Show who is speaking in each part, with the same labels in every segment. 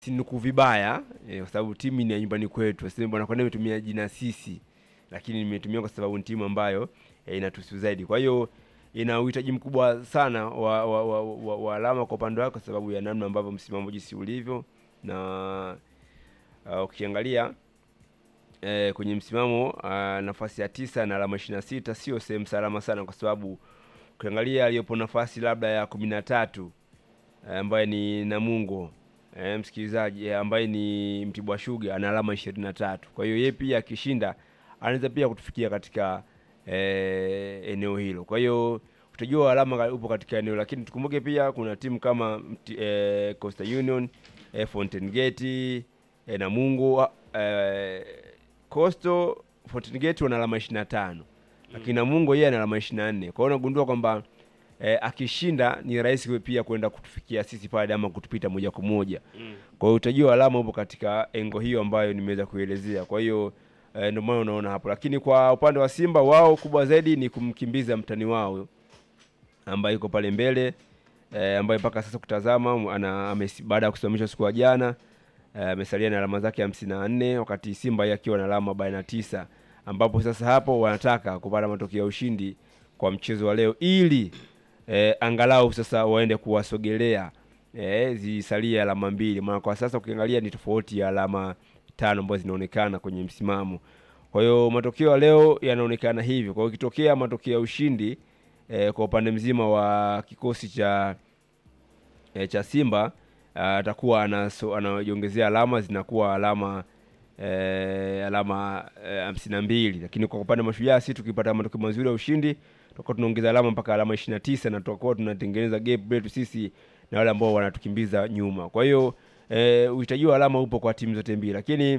Speaker 1: sinuku vibaya eh, kwa sababu timu ni ya nyumbani kwetu. Sasa bwana, kwa nini nimetumia jina sisi, lakini nimetumia kwa sababu ni timu ambayo eh, inatuhusu zaidi. Kwa hiyo ina uhitaji mkubwa sana wa, wa, wa, wa, wa alama kwa upande wake, kwa sababu ya namna ambavyo msimamo jinsi ulivyo na uh, ukiangalia eh, kwenye msimamo uh, nafasi ya tisa na alama ishirini na sita sio sehemu salama sana, kwa sababu ukiangalia aliyopo nafasi labda ya kumi na tatu eh, ambaye ni Namungo eh, msikilizaji eh, ambaye ni Mtibwa Sugar ana alama ishirini na tatu. Kwa hiyo yeye pia akishinda anaweza pia kutufikia katika eh, eneo hilo. Kwa hiyo utajua alama upo katika eneo, lakini tukumbuke pia kuna timu kama mti, eh, Coastal Union eh, Fountain Gate eh, Namungo eh, Coastal Fountain Gate wana alama 25 lakini Namungo yeye ana alama 24. Kwa hiyo unagundua kwamba eh, akishinda ni rahisi pia kwenda kutufikia sisi pale ama kutupita moja kwa moja.
Speaker 2: Mm.
Speaker 1: Kwa hiyo utajua alama upo katika engo hiyo ambayo nimeweza kuelezea. Kwa hiyo eh, ndio maana unaona hapo, lakini kwa upande wa Simba wao kubwa zaidi ni kumkimbiza mtani wao ambaye yuko pale mbele eh, ambaye mpaka sasa kutazama ana amesi- baada ya kusimamishwa siku ya jana eh, amesalia na alama zake hamsini na nne wakati Simba yeye akiwa na alama arobaini na tisa ambapo sasa hapo wanataka kupata matokeo ya ushindi kwa mchezo wa leo ili eh, angalau sasa waende kuwasogelea eh, zisalie alama mbili, maana kwa sasa ukiangalia ni tofauti ya alama tano ambazo zinaonekana kwenye msimamo. Kwa hiyo matokeo ya leo yanaonekana hivyo. Kwa hiyo ikitokea matokeo ya ushindi eh, kwa upande mzima wa kikosi cha eh, cha Simba ah, atakuwa anaso- anajiongezea alama zinakuwa alama eh, alama eh, hamsini na mbili, lakini kwa upande wa Mashujaa si tukipata matokeo mazuri ya ushindi tutakuwa tunaongeza alama mpaka alama ishirini na tisa na tutakuwa tunatengeneza gap letu sisi na wale ambao wanatukimbiza nyuma. Kwa hiyo eh, uhitaji wa alama upo kwa timu zote mbili, lakini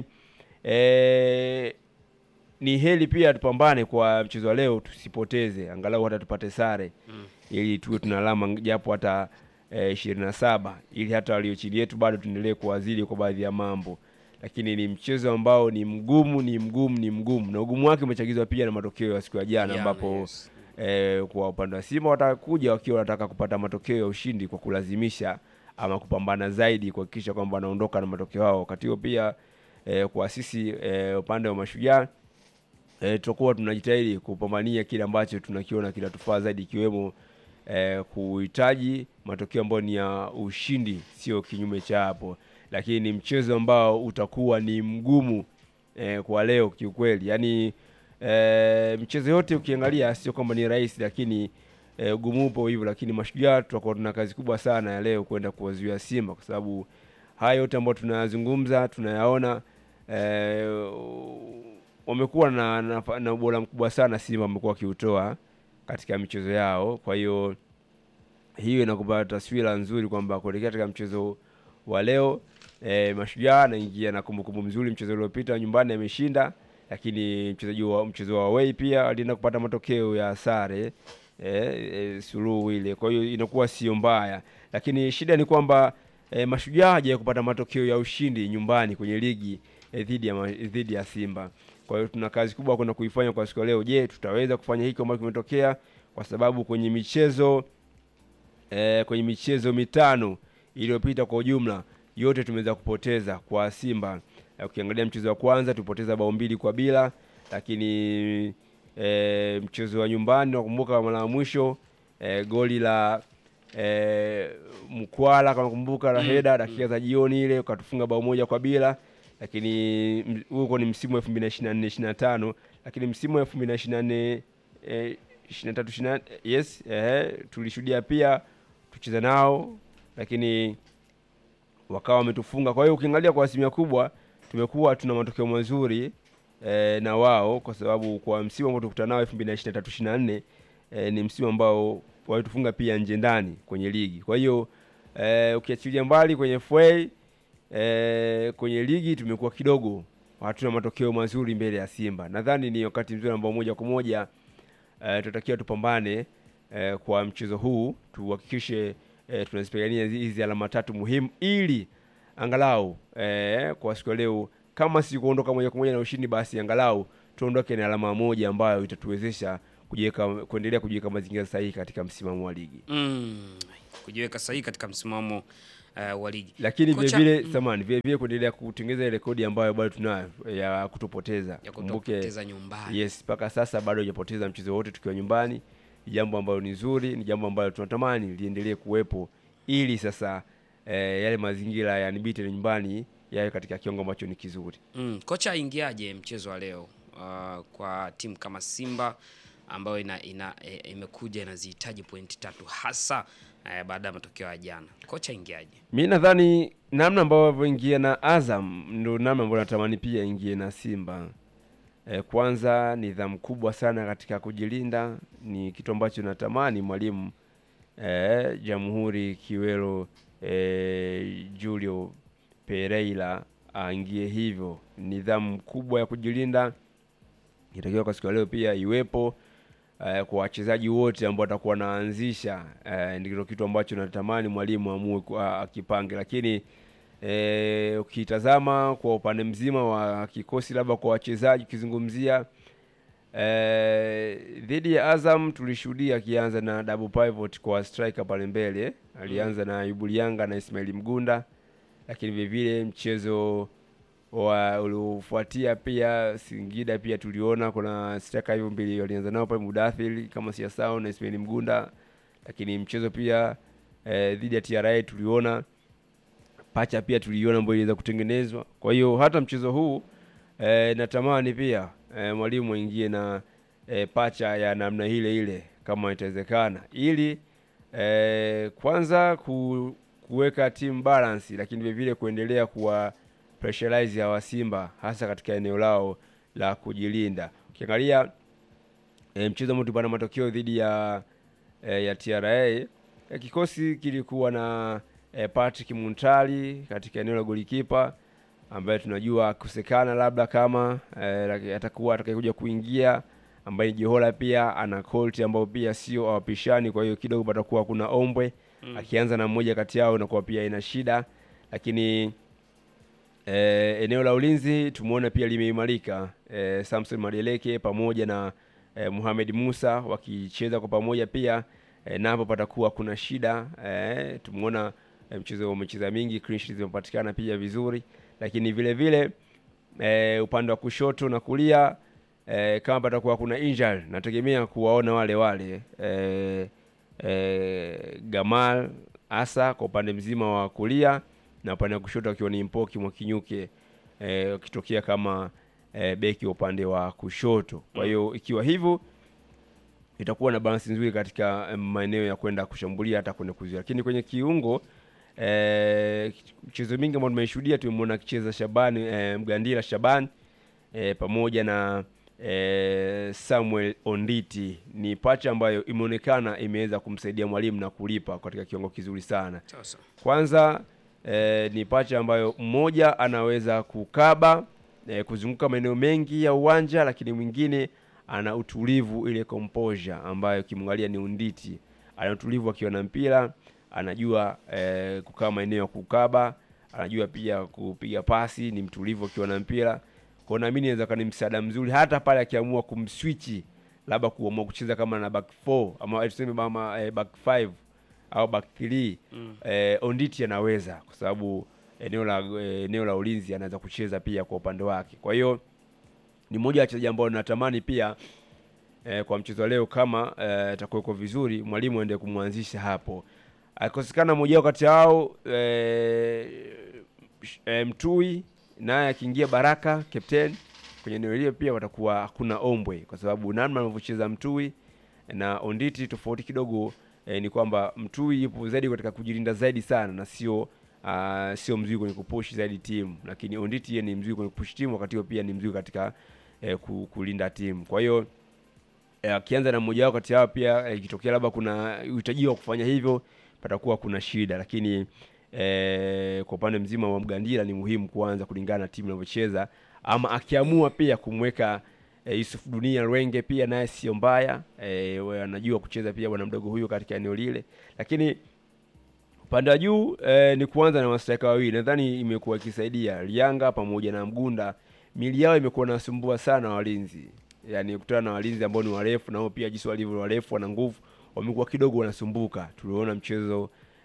Speaker 1: eh, ni heli pia tupambane kwa mchezo wa leo, tusipoteze angalau hata tupate sare
Speaker 2: Mm.
Speaker 1: ili tuwe tuna alama japo hata ishirini na saba ili hata walio chini yetu bado tuendelee kuwazidi kwa baadhi ya mambo, lakini ni mchezo ambao ni mgumu, ni mgumu, ni mgumu, na ugumu wake umechagizwa pia na matokeo ya siku ya jana
Speaker 2: Yeah,
Speaker 1: ambapo
Speaker 2: yes.
Speaker 1: eh, kwa upande wa Simba watakuja wakiwa wanataka kupata matokeo ya ushindi kwa kulazimisha ama kupambana zaidi kuhakikisha kwamba wanaondoka na matokeo hao. Wakati huo pia eh, kwa sisi eh, upande wa Mashujaa eh, tutakuwa tunajitahidi kupambania kile ambacho tunakiona kinatufaa zaidi ikiwemo eh, kuhitaji matokeo ambayo ni ya ushindi, sio kinyume cha hapo, lakini ni mchezo ambao utakuwa ni mgumu eh, kwa leo kiukweli. Yaani eh, mchezo yote ukiangalia sio kwamba ni rahisi, lakini eh, ugumu upo hivyo, lakini Mashujaa tutakuwa tuna kazi kubwa sana ya leo kwenda kuwazuia Simba kwa sababu haya yote ambayo tunayazungumza tunayaona eh, wamekuwa na, na, na ubora mkubwa sana Simba wamekuwa wakiutoa katika michezo yao. Kwa hiyo hiyo inakupa taswira nzuri kwamba kuelekea katika mchezo wa leo eh, Mashujaa anaingia na kumbukumbu mzuri. Mchezo uliopita nyumbani ameshinda, lakini mchezaji wa mchezo wa away pia alienda kupata matokeo ya sare eh, eh, suluhu ile. Kwa hiyo inakuwa sio mbaya, lakini shida ni kwamba eh, Mashujaa haja kupata matokeo ya ushindi nyumbani kwenye ligi eh, dhidi ya ma- dhidi ya Simba. Kwa hiyo tuna kazi kubwa kwenda kuifanya kwa siku ya leo. Je, tutaweza kufanya hiki ambacho kimetokea? Kwa sababu kwenye michezo eh, kwenye michezo mitano iliyopita kwa ujumla yote tumeweza kupoteza kwa Simba. Eh, Ukiangalia mchezo wa kwanza tulipoteza bao mbili kwa bila, lakini eh, mchezo wa nyumbani nakumbuka mara ya mwisho eh, goli la eh, Mkwala kama nakumbuka la
Speaker 2: Mm,
Speaker 1: heda dakika za jioni ile ukatufunga bao moja kwa bila, lakini m- huko ni msimu wa 2024 25, lakini msimu wa 2024 eh, 23 24 yes eh, tulishuhudia pia tucheza nao lakini wakawa wametufunga. Kwa hiyo ukiangalia kwa asilimia kubwa tumekuwa tuna matokeo mazuri eh, na wao, kwa sababu kwa msimu ambao tukutana nao 2023 24 eh, ni msimu ambao walitufunga pia nje ndani kwenye ligi. Kwa hiyo eh, ukiachilia mbali kwenye FA eh, kwenye ligi tumekuwa kidogo hatuna matokeo mazuri mbele ya Simba. Nadhani ni wakati mzuri ambao moja kwa moja eh, tunatakiwa tupambane eh, kwa mchezo huu tuhakikishe eh, tunazipigania hizi hizi alama tatu muhimu ili angalau eh, kwa siku ya leo kama si kuondoka moja kwa moja na ushindi, basi angalau tuondoke na alama moja ambayo itatuwezesha kujiweka kuendelea kujiweka mazingira sahihi katika msimamo wa ligi.
Speaker 2: Mm, kujiweka sahihi katika msimamo eh, wa ligi.
Speaker 1: lakini vile
Speaker 2: Kocha-
Speaker 1: vile
Speaker 2: mm.
Speaker 1: samani vile vile kuendelea kutengeneza ile rekodi ambayo bado tunayo ya kutopoteza.
Speaker 2: ya
Speaker 1: Kumbuke
Speaker 2: kutopoteza nyumbani.
Speaker 1: yes, mpaka sasa bado hujapoteza mchezo wote tukiwa nyumbani. Ni jambo ambalo ni zuri, ni jambo ambalo tunatamani liendelee kuwepo ili sasa eh, yale mazingira ya Unbeaten nyumbani yawe katika kiwango ambacho ni kizuri.
Speaker 2: Mm, kocha aingiaje mchezo wa leo uh, kwa timu kama Simba ambayo ina, ina, e, imekuja inazihitaji pointi tatu hasa eh, baada ya matokeo ya jana. Kocha aingiaje?
Speaker 1: Mi nadhani namna ambavyo ingia na Azam ndo namna ambayo natamani pia ingie na Simba. E, kwanza nidhamu kubwa sana katika kujilinda ni kitu ambacho natamani mwalimu e, Jamhuri Kiwelo e, Julio Pereira aingie hivyo. Nidhamu kubwa ya kujilinda inatakiwa kwa siku ya leo pia iwepo eh, kwa wachezaji wote ambao watakuwa wanaanzisha eh, ndio kitu ambacho natamani mwalimu amue ku- a- akipange, lakini eh, ukitazama kwa upande mzima wa kikosi, labda kwa wachezaji ukizungumzia eh, dhidi ya Azam tulishuhudia akianza na double pivot kwa striker pale mbele, alianza na Ayubu Lianga na Ismail Mgunda, lakini vile vile mchezo wa uliofuatia pia Singida pia tuliona kuna striker hivyo mbili walianza nao pale Mudathir kama siasao na Ismail Mgunda, lakini mchezo pia eh, dhidi ya TRA tuliona pacha pia tuliona ambayo iliweza kutengenezwa. Kwa hiyo hata mchezo huu eh, natamani pia eh, mwalimu aingie na eh, pacha ya namna ile ile kama itawezekana, ili eh, kwanza ku, kuweka team balance, lakini vile vile kuendelea kuwa pressurize hawa Simba hasa katika eneo lao la kujilinda. Ukiangalia e, mchezo ambao tulipata matokeo dhidi ya e, ya TRA e, kikosi kilikuwa na e, Patrick Muntali katika eneo la golikipa ambaye tunajua kusekana labda kama e, atakuwa atakayekuja kuingia ambaye ni Jehola pia ana Colt ambao pia sio awapishani, kwa hiyo kidogo patakuwa kuna ombwe
Speaker 2: Mm.
Speaker 1: akianza na mmoja kati yao inakuwa pia ina shida, lakini E, eneo la ulinzi tumeona pia limeimarika e, Samson Madeleke pamoja na e, Mohamed Musa wakicheza kwa pamoja pia e, napo patakuwa kuna shida e, tumeona e, mchezo umecheza mingi, clean sheet zimepatikana pia vizuri, lakini vile vile e, upande wa kushoto na kulia e, kama patakuwa kuna injury, nategemea kuwaona wale wale e, e, Gamal hasa kwa upande mzima wa kulia na upande wa kushoto akiwa ni Mpoki Mwakinyuke eh, akitokea kama eh, beki wa upande wa kushoto. Kwa hiyo ikiwa hivyo itakuwa na balance nzuri katika eh, maeneo ya kwenda kushambulia hata kwenda kuzuia, lakini kwenye kiungo eh, mchezo mingi ambao tumeshuhudia tumemwona akicheza Shabani eh, Mgandila Shabani eh, pamoja na eh, Samuel Onditi ni pacha ambayo imeonekana imeweza kumsaidia mwalimu na kulipa katika kiwango kizuri sana.
Speaker 2: Sasa.
Speaker 1: Kwanza eh, ni pacha ambayo mmoja anaweza kukaba eh, kuzunguka maeneo mengi ya uwanja, lakini mwingine ana utulivu, ile composure ambayo ukimwangalia ni Unditi, ana utulivu akiwa na mpira, anajua eh, kukaa maeneo ya kukaba, anajua pia kupiga pasi, ni mtulivu akiwa na mpira. Kwa naamini inaweza kuwa ni msaada mzuri hata pale akiamua kumswichi, labda kuamua kucheza kama na back 4 ama tuseme kama eh, back 5 au back 3
Speaker 2: Mm.
Speaker 1: eh, Onditi anaweza kwa sababu eneo la eh, eneo la ulinzi anaweza kucheza pia kwa upande wake. Kwa hiyo ni mmoja wa wachezaji ambao natamani pia eh, kwa mchezo wa leo kama eh, atakuweko vizuri, mwalimu aende kumwanzisha hapo. Akikosekana mmoja wao kati yao eh, sh- eh, Mtui naye akiingia Baraka captain kwenye eneo hilo pia watakuwa hakuna ombwe, kwa sababu namna anavyocheza Mtui na Onditi tofauti kidogo eh, ni kwamba Mtui yupo zaidi katika kujilinda zaidi sana na sio uh, sio mzuri kwenye kupush zaidi timu, lakini Onditi yeye ni mzuri kwenye kupush timu, wakati huo pia ni mzuri katika eh, ku- kulinda timu. Kwa hiyo eh, akianza na mmoja wao kati yao pia eh, ikitokea labda kuna uhitaji wa kufanya hivyo, patakuwa kuna shida, lakini eh, kwa upande mzima wa Mgandila ni muhimu kuanza kulingana na timu inavyocheza, ama akiamua pia kumweka eh, Yusuf Dunia Rwenge pia naye sio mbaya eh, we- anajua kucheza pia bwana mdogo huyo katika eneo lile, lakini upande wa juu eh, ni kuanza na mastrika wawili, nadhani imekuwa ikisaidia Lianga pamoja na Mgunda. Mili yao imekuwa nasumbua sana walinzi, yaani kutana na walinzi ambao ni warefu, nao pia jinsi walivyo warefu, wana nguvu, wamekuwa kidogo wanasumbuka. Tuliona mchezo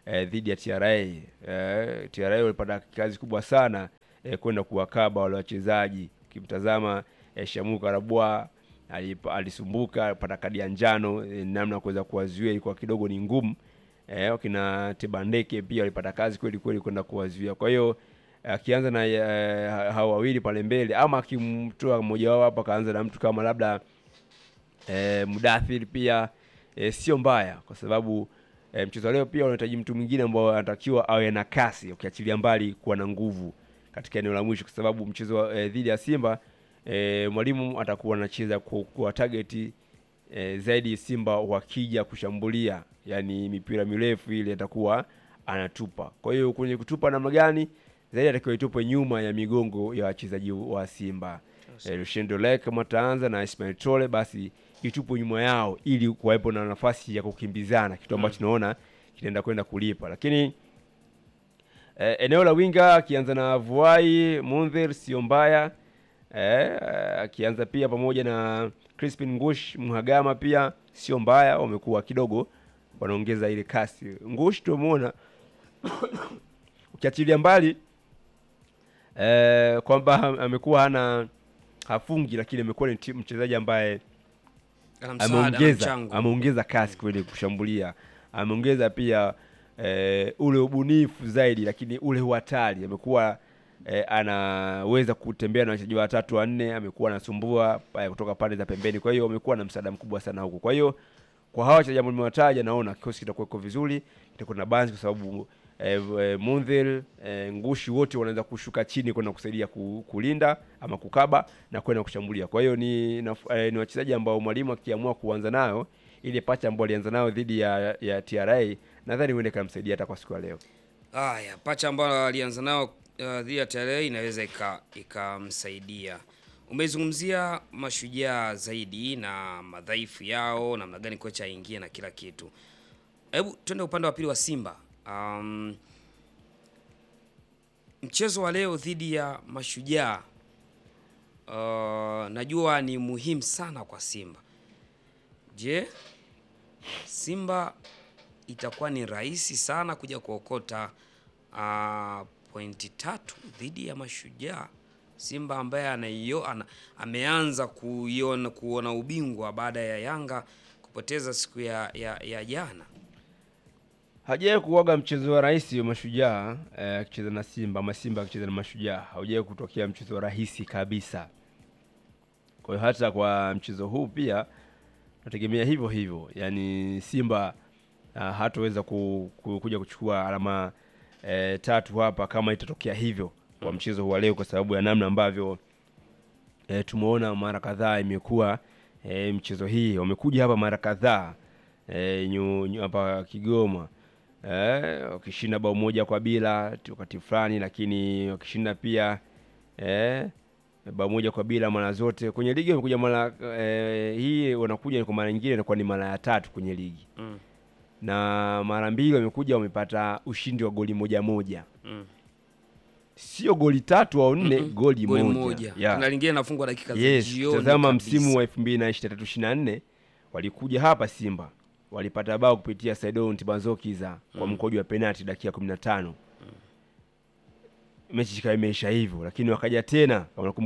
Speaker 1: eh, dhidi ya TRA. Eh, TRA walipata kazi kubwa sana eh, kwenda kuwakaba wale wachezaji. Ukimtazama eh, Shamu Karabwa alipa- alisumbuka alipata kadi ya njano eh, namna ya kuweza kuwazuia ilikuwa kidogo ni ngumu. Eh, wakina Tebandeke pia walipata kazi kweli kweli kwenda kuwazuia. Kwa hiyo akianza na eh, hao wawili pale mbele ama akimtoa mmoja wao hapa akaanza na mtu kama labda e, Mudathir pia e, sio mbaya kwa sababu e, mchezo wa leo pia unahitaji mtu mwingine ambao anatakiwa awe na kasi, ukiachilia mbali kuwa na nguvu katika eneo la mwisho, kwa sababu mchezo wa, e, dhidi ya Simba e, mwalimu atakuwa anacheza kwa, kwa target e, zaidi Simba wakija kushambulia, yani mipira mirefu ile atakuwa anatupa. Kwa hiyo kwenye kutupa namna gani zaidi atakiwa itupe nyuma ya migongo ya wachezaji wa Simba. Eh, Lushendo Lake kama ataanza na Ismail Tole basi itupo nyuma yao ili kuwepo na nafasi ya kukimbizana, kitu ambacho tunaona kitaenda kwenda kulipa. Lakini eh, eneo la winga akianza na Vuai Mundhir sio mbaya eh, akianza pia pamoja na Crispin Ngush Mhagama pia sio mbaya, wamekuwa kidogo wanaongeza ile kasi. Ngush tumeona ukiachilia mbali eh, kwamba amekuwa hana hafungi, lakini amekuwa ni ti- mchezaji ambaye
Speaker 2: Ana msaada, ana
Speaker 1: ameongeza
Speaker 2: mchango.
Speaker 1: ameongeza kasi kweli kushambulia, ameongeza pia eh, ule ubunifu zaidi, lakini ule uhatari amekuwa eh, anaweza kutembea na wachezaji watatu wanne, amekuwa anasumbua eh, kutoka pande za pembeni. Kwa hiyo amekuwa na msaada mkubwa sana huko. Kwa hiyo kwa hawa wachezaji ambao nimewataja, naona kikosi kitakuwa kiko vizuri, kitakuwa na balance kwa sababu eh, eh, Mundhir eh, Ngushi wote wanaweza kushuka chini kwenda kusaidia ku, kulinda ama kukaba na kwenda kushambulia. Kwa hiyo ni, naf- eh, ni wachezaji ambao mwalimu akiamua kuanza nayo ile pacha ambayo alianza nayo dhidi ya, ya TRA nadhani huende kamsaidia hata kwa siku ya leo.
Speaker 2: Haya, pacha ambayo alianza nao uh, dhidi ya TRA inaweza ika- ikamsaidia. Umezungumzia mashujaa zaidi na madhaifu yao, namna gani kocha aingie na kila kitu. Hebu twende upande wa pili wa Simba. Um, mchezo wa leo dhidi ya mashujaa uh, najua ni muhimu sana kwa Simba. Je, Simba itakuwa ni rahisi sana kuja kuokota uh, pointi tatu dhidi ya Mashujaa. Simba ambaye anaio, ana, ameanza kuiona kuona ubingwa baada ya Yanga kupoteza siku ya, ya, ya jana.
Speaker 1: Hajawahi kuoga mchezo wa rahisi wa mashujaa eh, akicheza na Simba ama Simba akicheza na mashujaa, haujawahi kutokea mchezo wa rahisi kabisa. Kwa hiyo hata kwa mchezo huu pia nategemea hivyo hivyo, yaani Simba uh, hataweza ku, ku, kuja kuchukua alama eh, tatu hapa kama itatokea hivyo kwa mchezo huu wa leo, kwa sababu ya namna ambavyo e, tumeona mara kadhaa imekuwa e, mchezo hii wamekuja hapa mara kadhaa e, nyu, nyu, hapa Kigoma e, wakishinda bao moja kwa bila tu wakati fulani, lakini wakishinda pia e, bao moja kwa bila mara zote kwenye ligi wamekuja mara e, hii wanakuja kwa mara nyingine inakuwa ni mara ya tatu kwenye ligi
Speaker 2: Mm.
Speaker 1: na mara mbili wamekuja wamepata ushindi wa goli moja moja
Speaker 2: Mm.
Speaker 1: sio goli tatu au nne
Speaker 2: Mm-mm.
Speaker 1: goli,
Speaker 2: Goli
Speaker 1: moja,
Speaker 2: moja.
Speaker 1: Yeah.
Speaker 2: Kuna lingine nafungwa dakika za
Speaker 1: Yes,
Speaker 2: jioni.
Speaker 1: tazama
Speaker 2: kabisa.
Speaker 1: msimu wa 2023 24 walikuja hapa Simba walipata bao kupitia Saidon Tibazokiza kwa mkojo wa penalti dakika 15. Mechi ikawa imeisha hivyo, lakini wakaja tena kama nakumbuka